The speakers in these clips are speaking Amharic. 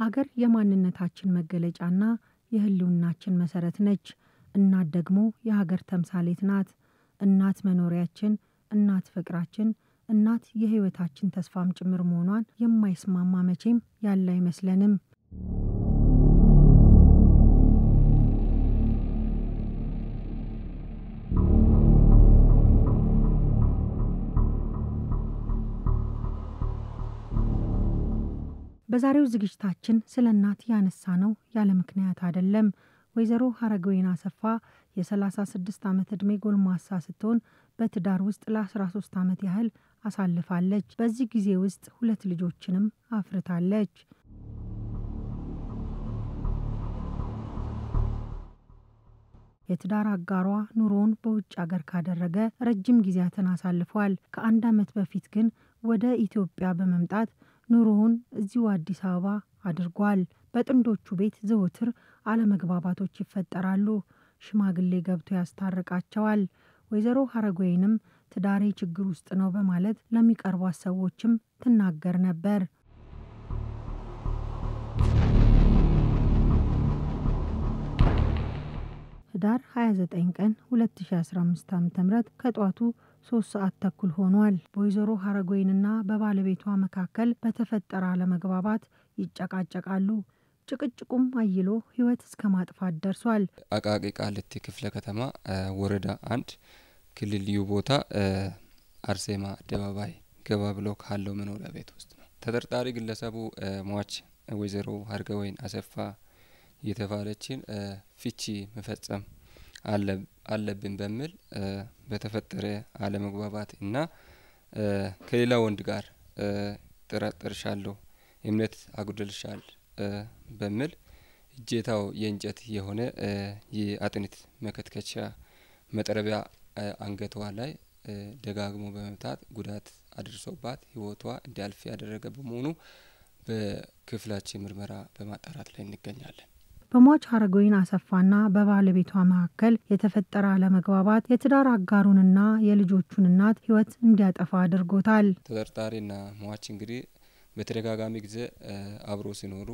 ሀገር የማንነታችን መገለጫና የህልውናችን መሰረት ነች። እናት ደግሞ የሀገር ተምሳሌት ናት። እናት መኖሪያችን፣ እናት ፍቅራችን፣ እናት የህይወታችን ተስፋም ጭምር መሆኗን የማይስማማ መቼም ያለ አይመስለንም። በዛሬው ዝግጅታችን ስለ እናት ያነሳ ነው ያለ ምክንያት አይደለም። ወይዘሮ ሀረገወይን አሰፋ የ36 ዓመት ዕድሜ ጎልማሳ ስትሆን በትዳር ውስጥ ለ13 ዓመት ያህል አሳልፋለች። በዚህ ጊዜ ውስጥ ሁለት ልጆችንም አፍርታለች። የትዳር አጋሯ ኑሮውን በውጭ አገር ካደረገ ረጅም ጊዜያትን አሳልፏል። ከአንድ ዓመት በፊት ግን ወደ ኢትዮጵያ በመምጣት ኑሮውን እዚሁ አዲስ አበባ አድርጓል። በጥንዶቹ ቤት ዘወትር አለመግባባቶች ይፈጠራሉ። ሽማግሌ ገብቶ ያስታርቃቸዋል። ወይዘሮ ሀረገወይንም ትዳሬ ችግር ውስጥ ነው በማለት ለሚቀርቧት ሰዎችም ትናገር ነበር። ህዳር 29 ቀን 2015 ዓ.ም ከጧቱ ሶስት ሰዓት ተኩል ሆኗል። በወይዘሮ ሀረገወይንና በባለቤቷ መካከል በተፈጠረ አለመግባባት ይጨቃጨቃሉ። ጭቅጭቁም አይሎ ህይወት እስከ ማጥፋት ደርሷል። አቃቂ ቃሊቲ ክፍለ ከተማ ወረዳ አንድ ክልል ልዩ ቦታ አርሴማ አደባባይ ገባ ብሎ ካለው መኖሪያ ቤት ውስጥ ነው። ተጠርጣሪ ግለሰቡ ሟች ወይዘሮ ሀረገወይን አሰፋ የተባለችን ፍቺ መፈጸም አለብን በሚል በተፈጠረ አለመግባባት እና ከሌላ ወንድ ጋር ጠረጥርሻለሁ፣ እምነት አጉድልሻል በሚል እጀታው የእንጨት የሆነ የአጥንት መከትከቻ መጥረቢያ አንገቷ ላይ ደጋግሞ በመምታት ጉዳት አድርሶባት ህይወቷ እንዲያልፍ ያደረገ በመሆኑ በክፍላችን ምርመራ በማጣራት ላይ እንገኛለን። በሟች ሀረገወይን አሰፋና በባለቤቷ መካከል የተፈጠረ አለመግባባት የትዳር አጋሩንና የልጆቹን እናት ህይወት እንዲያጠፋ አድርጎታል። ተጠርጣሪና ሟች እንግዲህ በተደጋጋሚ ጊዜ አብሮ ሲኖሩ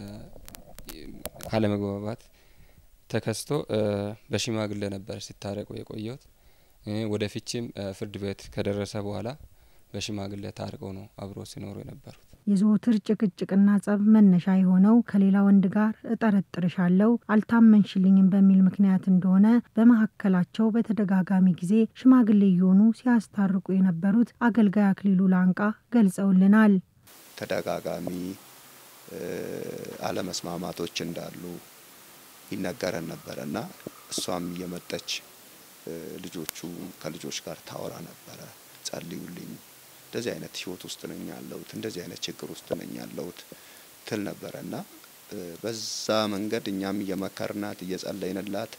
አለመግባባት ተከስቶ በሽማግሌ ነበር ሲታረቁ የቆየት። ወደ ፍቺም ፍርድ ቤት ከደረሰ በኋላ በሽማግሌ ታርቀው ነው አብሮ ሲኖሩ የነበሩት። የዘወትር ጭቅጭቅና ጸብ መነሻ የሆነው ከሌላ ወንድ ጋር እጠረጥርሻለሁ አልታመንሽልኝም በሚል ምክንያት እንደሆነ በመካከላቸው በተደጋጋሚ ጊዜ ሽማግሌ እየሆኑ ሲያስታርቁ የነበሩት አገልጋይ አክሊሉ ላንቃ ገልጸውልናል። ተደጋጋሚ አለመስማማቶች እንዳሉ ይነገረን ነበረ እና እሷም እየመጠች ልጆቹ ከልጆች ጋር ታወራ ነበረ። ጸልዩልኝ እንደዚህ አይነት ህይወት ውስጥ ነኝ ያለሁት፣ እንደዚህ አይነት ችግር ውስጥ ነኝ ያለሁት ትል ነበረ እና በዛ መንገድ እኛም እየመከርናት እየጸለይንላት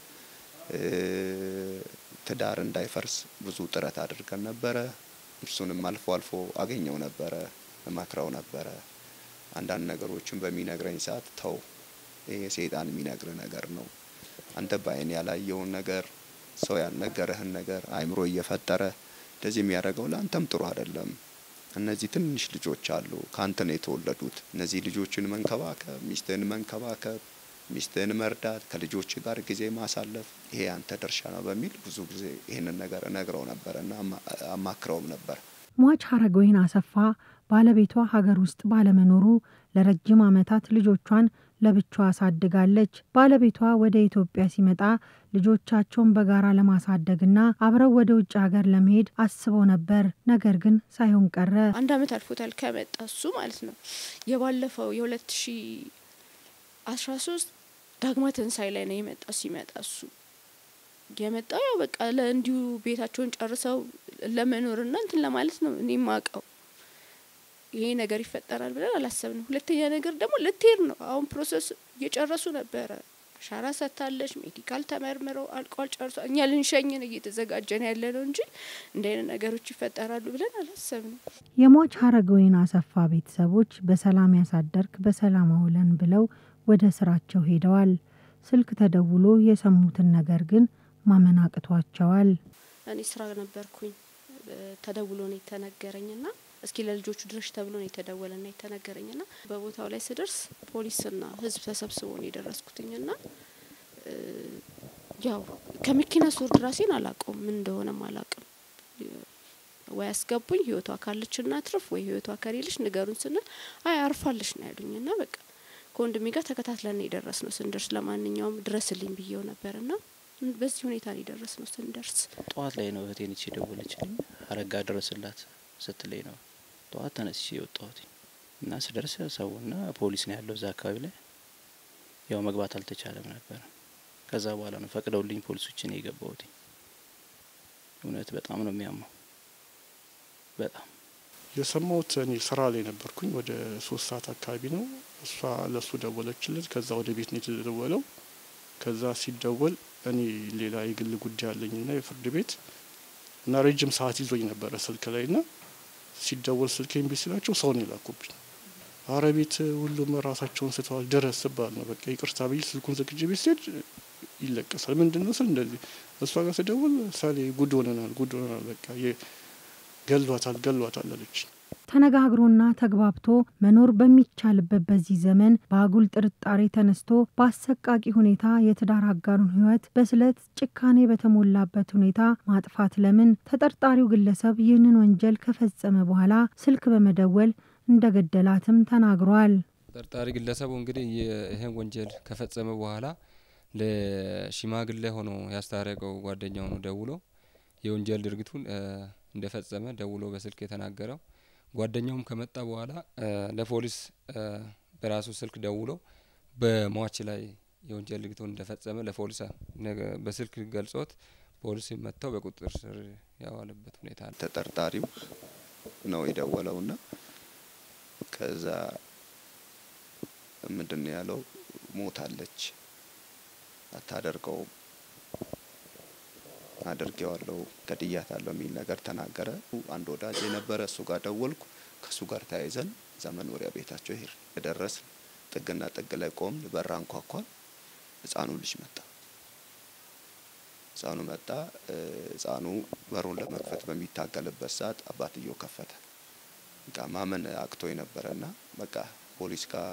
ትዳር እንዳይፈርስ ብዙ ጥረት አድርገን ነበረ። እርሱንም አልፎ አልፎ አገኘው ነበረ፣ እመክረው ነበረ። አንዳንድ ነገሮችን በሚነግረኝ ሰዓት ተው፣ ይሄ ሰይጣን የሚነግር ነገር ነው። አንተ በአይን ያላየውን ነገር ሰው ያልነገረህን ነገር አይምሮ እየፈጠረ እንደዚህ የሚያደርገው ለአንተም ጥሩ አይደለም። እነዚህ ትንሽ ልጆች አሉ፣ ከአንተ ነው የተወለዱት። እነዚህ ልጆችን መንከባከብ፣ ሚስትህን መንከባከብ፣ ሚስትህን መርዳት፣ ከልጆች ጋር ጊዜ ማሳለፍ ይሄ አንተ ድርሻ ነው በሚል ብዙ ጊዜ ይህንን ነገር እነግረው ነበር እና አማክረውም ነበር። ሟች ሀረገወይን አሰፋ ባለቤቷ ሀገር ውስጥ ባለመኖሩ ለረጅም ዓመታት ልጆቿን ለብቻዋ አሳድጋለች። ባለቤቷ ወደ ኢትዮጵያ ሲመጣ ልጆቻቸውን በጋራ ለማሳደግና አብረው ወደ ውጭ ሀገር ለመሄድ አስበው ነበር። ነገር ግን ሳይሆን ቀረ። አንድ ዓመት አልፎታል ከመጣ እሱ ማለት ነው። የባለፈው የሁለት ሺ አስራ ሶስት ዳግማ ትንሳኤ ላይ ነው የመጣው። ሲመጣ እሱ የመጣው ያው በቃ ለእንዲሁ ቤታቸውን ጨርሰው ለመኖርና እንትን ለማለት ነው እኔ ማቀው ይሄ ነገር ይፈጠራል ብለን አላሰብንም። ሁለተኛ ነገር ደግሞ ልትሄድ ነው። አሁን ፕሮሰስ እየጨረሱ ነበረ። አሻራ ሰጥታለች። ሜዲካል ተመርምረው አልቋል፣ ጨርሷ እኛ ልንሸኝን እየተዘጋጀን ያለ ነው እንጂ እንደ አይነት ነገሮች ይፈጠራሉ ብለን አላሰብንም። የሟች ሀረገወይን አሰፋ ቤተሰቦች በሰላም ያሳደርክ በሰላም አውለን ብለው ወደ ስራቸው ሄደዋል። ስልክ ተደውሎ የሰሙትን ነገር ግን ማመን አቅቷቸዋል። እኔ ስራ ነበርኩኝ። ተደውሎ ነው የተነገረኝና እስኪ ለልጆቹ ድረሽ ተብሎ ነው የተደወለና የተነገረኝ ና በቦታው ላይ ስደርስ ፖሊስና ህዝብ ተሰብስቦ ነው የደረስኩትኝ ና ያው ከመኪና ስወርድ ራሴን አላውቀውም ምን እንደሆነም አላውቅም። ወይ አስገቡኝ ህይወቷ ካለች ና ትርፍ ወይ ህይወቷ ከሌለች ንገሩን ስንል አይ አርፋለች ነው ያሉኝ ና በቃ ከወንድሜ ጋር ተከታትለን የደረስ ነው ስንደርስ ለማንኛውም ድረስልኝ ብዬው ነበር ና በዚህ ሁኔታ ነው የደረስ ነው ስንደርስ ጠዋት ላይ ነው እህቴን ይቺ ደወለችልኝ አረጋ ድረስላት ስትለኝ ነው ጠዋት ተነስቼ የወጣሁት እና ስደርስ ሰውና ፖሊስ ነው ያለው እዛ አካባቢ ላይ ያው መግባት አልተቻለም ነበር። ከዛ በኋላ ነው ፈቅደውልኝ ፖሊሶች ነው የገባሁት። እውነት በጣም ነው የሚያመው። በጣም የሰማሁት እኔ ስራ ላይ ነበርኩኝ። ወደ ሶስት ሰዓት አካባቢ ነው እሷ ለእሱ ደወለችለት። ከዛ ወደ ቤት ነው የተደወለው። ከዛ ሲደወል እኔ ሌላ የግል ጉዳይ አለኝና የፍርድ ቤት እና ረጅም ሰዓት ይዞኝ ነበረ ስልክ ላይ ና ሲደወል ስልክ እምቢ ሲላቸው ሰው ነው የላኩብኝ። አረ ቤት ሁሉም ራሳቸውን ስተዋል ድረስ ስባል ነው በቃ ይቅርታ ብዬ ስልኩን ዘግቼ ቤት ስሄድ ይለቀሳል። ምንድን ነው ስል እንደዚህ እሷ ጋር ስደውል ሳሌ ጉድ ሆነናል፣ ጉድ ሆነናል፣ በቃ ገሏታል፣ ገሏታል አለች። ተነጋግሮና ተግባብቶ መኖር በሚቻልበት በዚህ ዘመን በአጉል ጥርጣሬ ተነስቶ በአሰቃቂ ሁኔታ የትዳር አጋሩን ሕይወት በስለት ጭካኔ በተሞላበት ሁኔታ ማጥፋት ለምን? ተጠርጣሪው ግለሰብ ይህንን ወንጀል ከፈጸመ በኋላ ስልክ በመደወል እንደገደላትም ተናግሯል። ተጠርጣሪ ግለሰቡ እንግዲህ ይህን ወንጀል ከፈጸመ በኋላ ለሽማግሌ ሆኖ ያስታረቀው ጓደኛው ነው ደውሎ የወንጀል ድርጊቱን እንደፈጸመ ደውሎ በስልክ የተናገረው። ጓደኛውም ከመጣ በኋላ ለፖሊስ በራሱ ስልክ ደውሎ በሟች ላይ የወንጀል ድርጊቱን እንደፈጸመ ለፖሊስ በስልክ ገልጾት ፖሊስ መጥተው በቁጥጥር ስር ያዋለበት ሁኔታ አለ። ተጠርጣሪው ነው የደወለውና ከዛ ምንድን ነው ያለው? ሞታለች፣ አታደርገውም፣ አድርጌዋለሁ፣ ገድያታለሁ የሚል ነገር ተናገረ። አንድ ወዳጅ የነበረ እሱ ጋር ደወልኩ። ከእሱ ጋር ተያይዘን እዛ መኖሪያ ቤታቸው ሄድ የደረስን ጥግና ጥግ ላይ ቆምን። በር አንኳኳን። ህፃኑ ልጅ መጣ። ህፃኑ መጣ። ህፃኑ በሩን ለመክፈት በሚታገልበት ሰዓት አባትየው ከፈተ። በቃ ማመን አቅቶ የነበረና በቃ ፖሊስ ጋር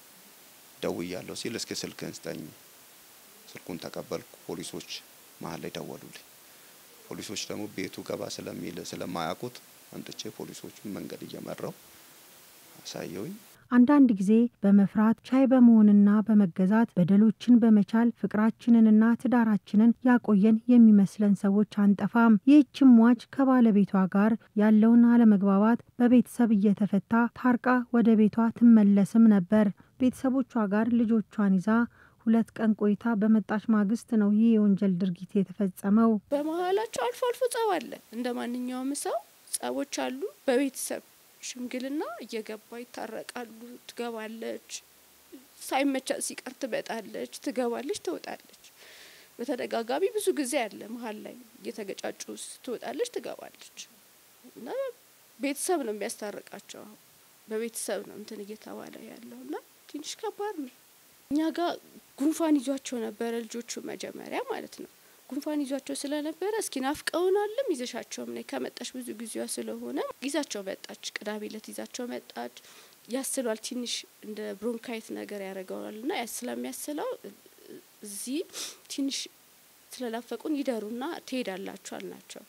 ደውያለሁ ሲል እስኪ ስልክህን ስጠኝ። ስልኩን ተቀበልኩ። ፖሊሶች መሀል ላይ ደወሉልኝ። ፖሊሶች ደግሞ ቤቱ ገባ ስለሚል ስለማያውቁት አምጥቼ ፖሊሶቹን መንገድ እየመራው አሳየውኝ። አንዳንድ ጊዜ በመፍራት ቻይ በመሆንና በመገዛት በደሎችን በመቻል ፍቅራችንንና ትዳራችንን ያቆየን የሚመስለን ሰዎች አንጠፋም። ይህችም ሟች ከባለቤቷ ጋር ያለውን አለመግባባት በቤተሰብ እየተፈታ ታርቃ ወደ ቤቷ ትመለስም ነበር። ቤተሰቦቿ ጋር ልጆቿን ይዛ ሁለት ቀን ቆይታ በመጣች ማግስት ነው ይህ የወንጀል ድርጊት የተፈጸመው። በመሀላቸው አልፎ አልፎ ጸብ አለ። እንደ ማንኛውም ሰው ጸቦች አሉ። በቤተሰብ ሽምግልና እየገባ ይታረቃሉ። ትገባለች፣ ሳይመቻት ሲቀር ትመጣለች፣ ትገባለች፣ ትወጣለች። በተደጋጋሚ ብዙ ጊዜ አለ። መሀል ላይ እየተገጫጩ ትወጣለች፣ ትገባለች እና ቤተሰብ ነው የሚያስታርቃቸው። በቤተሰብ ነው እንትን እየተባለ ያለው እና ትንሽ ከባድ ነው። እኛ ጋር ጉንፋን ይዟቸው ነበረ ልጆቹ መጀመሪያ ማለት ነው። ጉንፋን ይዟቸው ስለነበረ እስኪ ናፍቀውናልም ይዘሻቸውም ነይ ከመጣች ብዙ ጊዜዋ ስለሆነ ይዛቸው መጣች። ቅዳሜ ዕለት ይዛቸው መጣች። ያስሏል ትንሽ እንደ ብሮንካይት ነገር ያደርገዋል እና ስለሚያስለው እዚህ ትንሽ ስለላፈቁን ይደሩና ትሄዳላችሁ አልናቸው።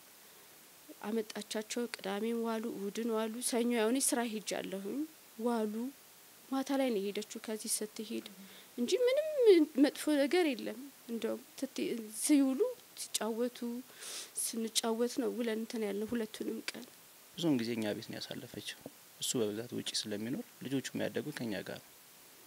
አመጣቻቸው። ቅዳሜም ዋሉ፣ እሁድን ዋሉ። ሰኞ ያውኔ ስራ ሄጃለሁኝ ዋሉ። ማታ ላይ ነው የሄደችው ከዚህ ስትሄድ እንጂ ምንም መጥፎ ነገር የለም። እንደውም ሲውሉ ሲጫወቱ ስንጫወት ነው ውለን እንትን ያለ ሁለቱንም ቀን ብዙውን ጊዜ እኛ ቤት ነው ያሳለፈችው። እሱ በብዛት ውጪ ስለሚኖር ልጆቹ የሚያደጉ ከኛ ጋር ነው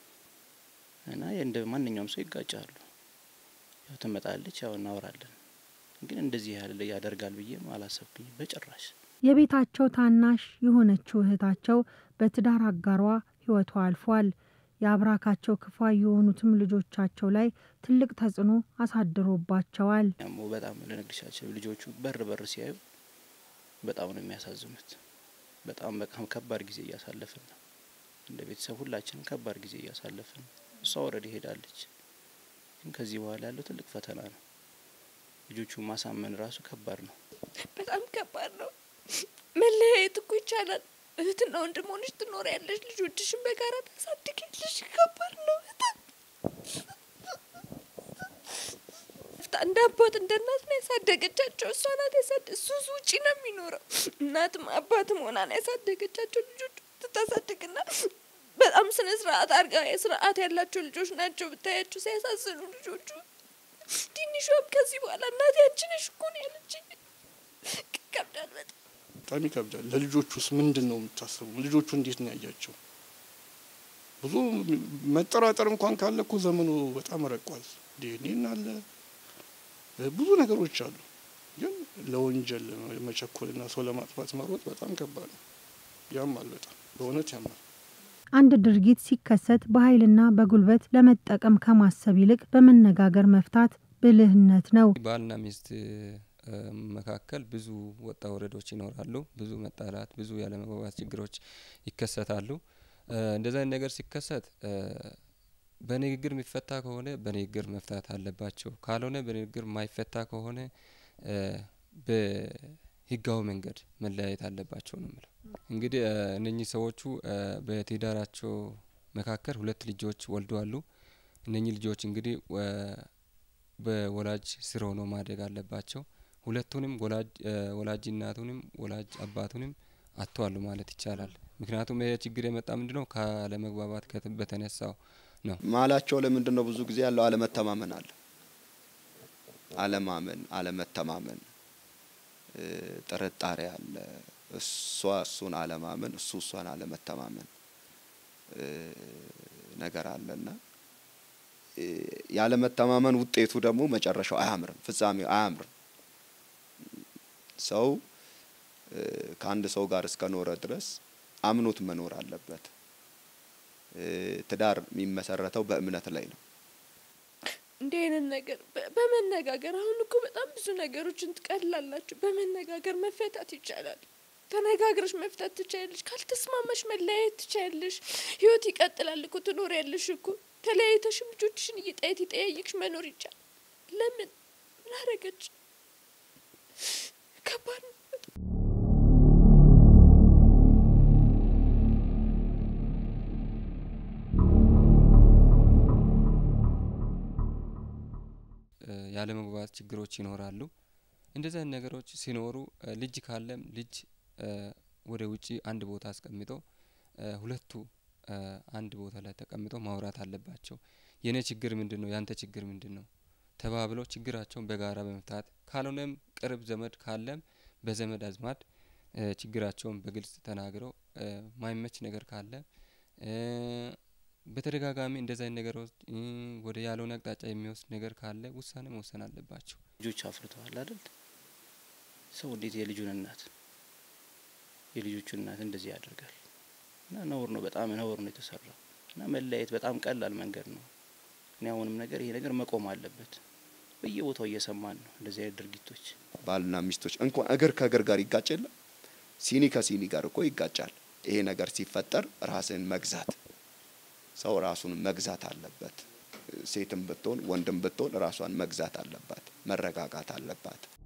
እና እንደ ማንኛውም ሰው ይጋጫሉ። ያው ትመጣለች፣ ያው እናወራለን። ግን እንደዚህ ያህል ያደርጋል ብዬም አላሰብኩኝም በጭራሽ። የቤታቸው ታናሽ የሆነችው እህታቸው በትዳር አጋሯ ህይወቷ አልፏል። የአብራካቸው ክፋይ የሆኑትም ልጆቻቸው ላይ ትልቅ ተጽዕኖ አሳድሮባቸዋል። ያሞ በጣም ልነግርሻቸው ልጆቹ በር በር ሲያዩ በጣም ነው የሚያሳዝኑት። በጣም በጣም ከባድ ጊዜ እያሳለፍን ነው። እንደ ቤተሰብ ሁላችንም ከባድ ጊዜ እያሳለፍን ነው። እሷ ወረድ ሄዳለች፣ ግን ከዚህ በኋላ ያለው ትልቅ ፈተና ነው። ልጆቹ ማሳመን ራሱ ከባድ ነው። በጣም ከባድ ነው። መለያየት እኮ ይቻላል። እህትና ወንድም ሆነሽ ትኖሪያለሽ፣ ልጆችሽን በጋራ ታሳድጊያለሽ። ከባድ ነው በጣም እንደ አባት እንደ እናት ነው ያሳደገቻቸው። እሷ ናት ያሳደ እሱ እሱ ውጪ ነው የሚኖረው። እናትም አባትም ሆና ነው ያሳደገቻቸው። ልጆቹ ትታሳድግና በጣም ስነ ስርዓት አርጋ ስርዓት ያላቸው ልጆች ናቸው። ብታያቸው ሲያሳዝኑ ልጆቹ። ትንሿም ከዚህ በኋላ እናቴ አንቺ ነሽ እኮ ነው ያለችኝ። ይከብዳል በጣም በጣም ይከብዳል። ለልጆቹስ ምንድን ነው የምታስቡ? ልጆቹ እንዴት ነው ያያቸው? ብዙ መጠራጠር እንኳን ካለ እኮ ዘመኑ በጣም ረቋል። ዲኤንኤን አለ ብዙ ነገሮች አሉ። ግን ለወንጀል መቸኮልና ሰው ለማጥፋት መሮጥ በጣም ከባድ ነው። ያማል፣ በጣም በእውነት ያማል። አንድ ድርጊት ሲከሰት በኃይልና በጉልበት ለመጠቀም ከማሰብ ይልቅ በመነጋገር መፍታት ብልህነት ነው። ባልና ሚስት መካከል ብዙ ወጣ ወረዶች ይኖራሉ። ብዙ መጣላት፣ ብዙ ያለመግባባት ችግሮች ይከሰታሉ። እንደዚህ አይነት ነገር ሲከሰት በንግግር የሚፈታ ከሆነ በንግግር መፍታት አለባቸው። ካልሆነ በንግግር የማይፈታ ከሆነ በህጋዊ መንገድ መለያየት አለባቸው ነው የምለው። እንግዲህ እነኚህ ሰዎቹ በትዳራቸው መካከል ሁለት ልጆች ወልደዋሉ። እነኚህ ልጆች እንግዲህ በወላጅ ስር ሆነው ማደግ አለባቸው። ሁለቱንም ወላጅ እናቱንም ወላጅ አባቱንም አጥተዋሉ ማለት ይቻላል። ምክንያቱም ይሄ ችግር የመጣ ምንድነው ካለመግባባት በተነሳው ነው። መሀላቸው ለምንድን ነው ብዙ ጊዜ ያለው አለመተማመን አለ። አለማመን፣ አለመተማመን፣ ጥርጣሬ አለ። እሷ እሱን አለማመን፣ እሱ እሷን አለመተማመን ነገር አለና ያለመተማመን ውጤቱ ደግሞ መጨረሻው አያምርም፣ ፍጻሜው አያምርም። ሰው ከአንድ ሰው ጋር እስከኖረ ድረስ አምኖት መኖር አለበት። ትዳር የሚመሰረተው በእምነት ላይ ነው። እንዲህ አይነት ነገር በመነጋገር አሁን እኮ በጣም ብዙ ነገሮችን ትቀላላችሁ። በመነጋገር መፈታት ይቻላል። ተነጋግረሽ መፍታት ትችያለሽ። ካልተስማማሽ መለያየት ትችያለሽ። ህይወት ይቀጥላል እኮ ትኖሪያለሽ እኮ ተለያይተሽም ልጆችሽን እየጠየት ይጠያይቅሽ መኖር ይቻላል። ለምን ምን አረገች? ከባድ ነው። ያለመግባባት ችግሮች ይኖራሉ። እንደዚህ አይነት ነገሮች ሲኖሩ ልጅ ካለም ልጅ ወደ ውጪ አንድ ቦታ አስቀምጦ ሁለቱ አንድ ቦታ ላይ ተቀምጠው ማውራት አለባቸው። የኔ ችግር ምንድን ነው? ያንተ ችግር ምንድን ነው? ተባብለው ችግራቸውን በጋራ በመፍታት ካልሆነም ቅርብ ዘመድ ካለም በዘመድ አዝማድ ችግራቸውን በግልጽ ተናግረው ማይመች ነገር ካለ በተደጋጋሚ እንደዚህ አይነት ነገሮች ወደ ያልሆነ አቅጣጫ የሚወስድ ነገር ካለ ውሳኔ መወሰን አለባቸው። ልጆች አፍርተዋል አይደል? ሰው እንዴት የልጁን እናት የልጆቹን እናት እንደዚህ ያደርጋል? እና ነውር ነው፣ በጣም ነውር ነው የተሰራው። እና መለያየት በጣም ቀላል መንገድ ነው። እኔ አሁንም ነገር ይሄ ነገር መቆም አለበት። በየቦታው እየሰማን ነው እንደዚህ አይነት ድርጊቶች። ባልና ሚስቶች እንኳን እግር ከእግር ጋር ይጋጭ የለ ሲኒ ከሲኒ ጋር እኮ ይጋጫል። ይሄ ነገር ሲፈጠር ራስን መግዛት ሰው ራሱን መግዛት አለበት። ሴትም ብትሆን ወንድም ብትሆን ራሷን መግዛት አለባት፣ መረጋጋት አለባት።